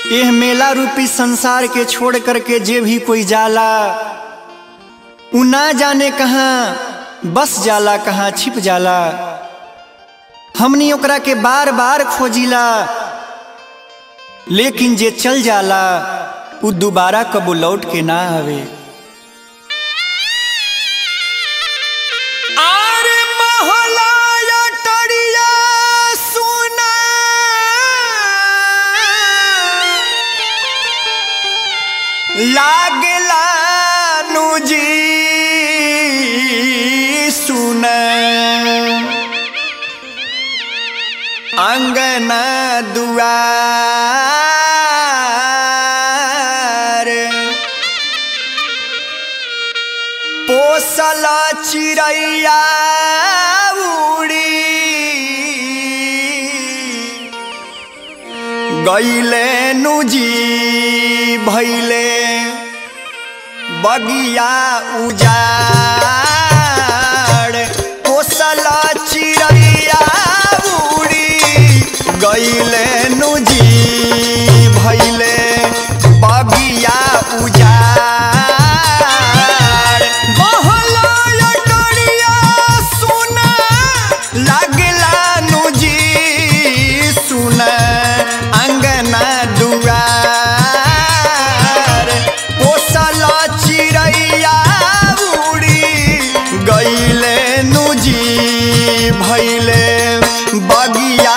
एह मेला रूपी संसार के छोड़ करके जे भी कोई जाला उ ना जाने कहाँ बस जाला कहाँ छिप जाला हमनी ओकरा के बार बार खोजिला लेकिन जे चल जाला उ दोबारा कबो लौट के ना आवे आरे महलाया टरिया सुना लागला नुजी सुन अंगना दुआर पोसल चिड़ैया उड़ी गईले नुजी भैले बगिया उजाड़ पोसल चिड़ैया उड़ी गईले नुजी भैले बगिया उजाड़ बहला टरिया सुना लागला नुजी सुना अंगना दुआर पोसल चिड़ैया उड़ी गईले नुजी भैले बगिया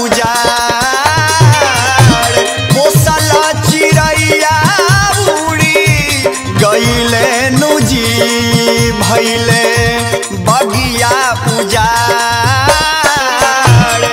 उजाड़ पोसल चिड़ैया उड़ी गईले नुजी भैले बगिया उजाड़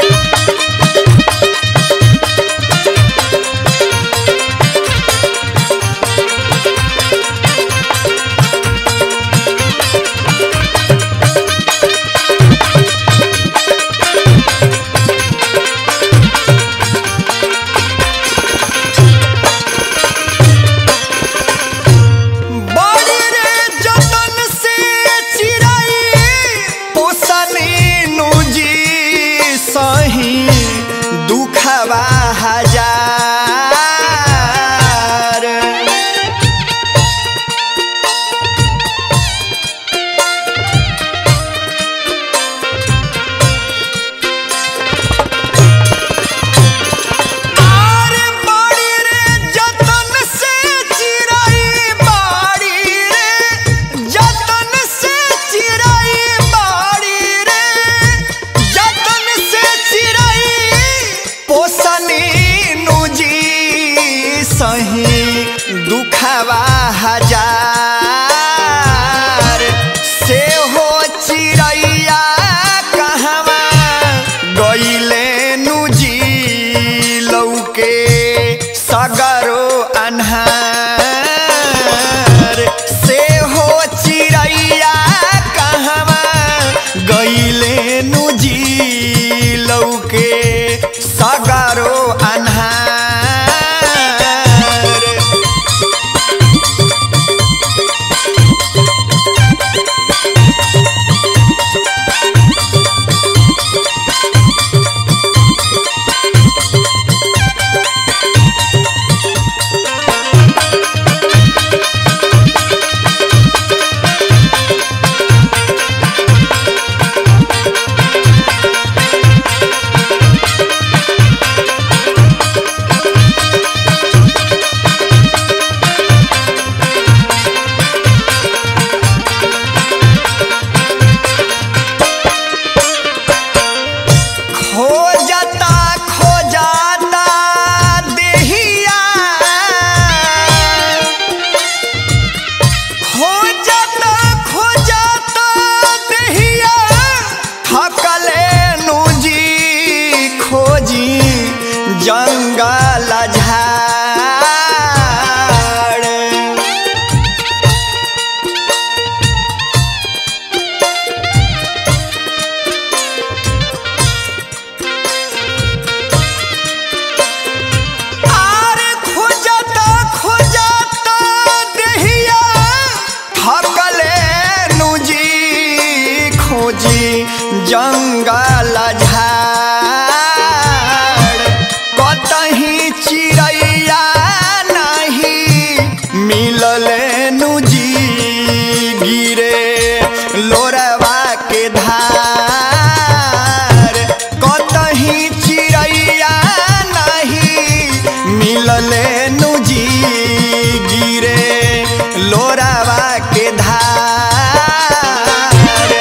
बड़ी रे जतन से चिड़ै पोसनी नुजी सही दुखवा हजार आरे बाड़ी रे जतन से चिड़ै बाड़ी रे जतन से चिड़ै बाड़ी रे जतन से चिड़ै पोसनी नुजी सही दुखवा हजार से हो चिड़ैया कहवा गईले नुजी लौके सगरो अन्हार से हो चिड़ैया कहवा गईले नुजी लौके सगरो अन्हार खोजता खोजता देहिया खोजता खोजता देहिया थकले नुजी खोजी जंगल झाड़ आरे खोजता खोजता देहिया थकले नुजी खोजी जंगल झाड़ कतही चिड़ै धार कतही चिड़ैया नहीं मिलले नुजी गिरे लोरावा के धार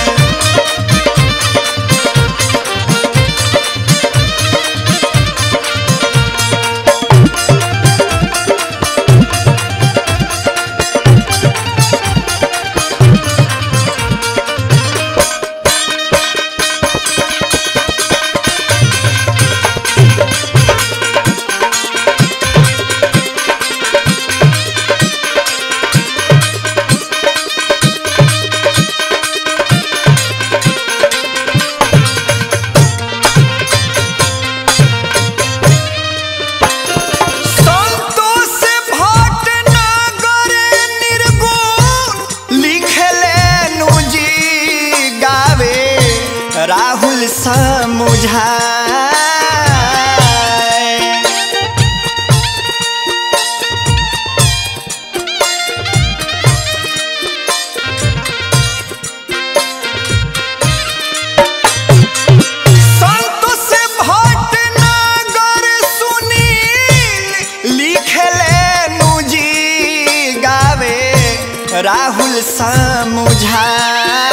संतोष भटनागर निर्गुण लिखले नुजी गावे राहुल समुझाए संतोष भटनागर सुनील लिखले नुजी गावे राहुल समुझाए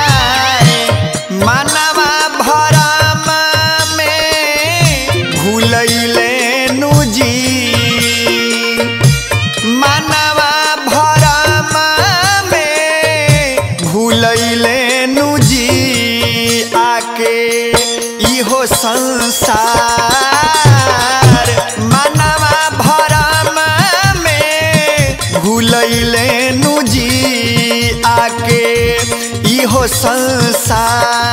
मानवा भरम में भूलैले नुजी मानवा भरम में भूलैले नुजी आके इहो संसार मानवा भरम में भूलैले नुजी आके इहो संसार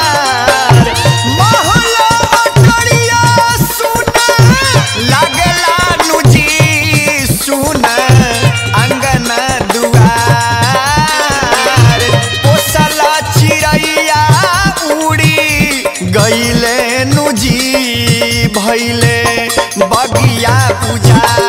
महला अटरिया सुना लागला नुजी सुन अंगन दुआर पोसला चिड़ैया उड़ी गईले नुजी भैले बगिया पूजा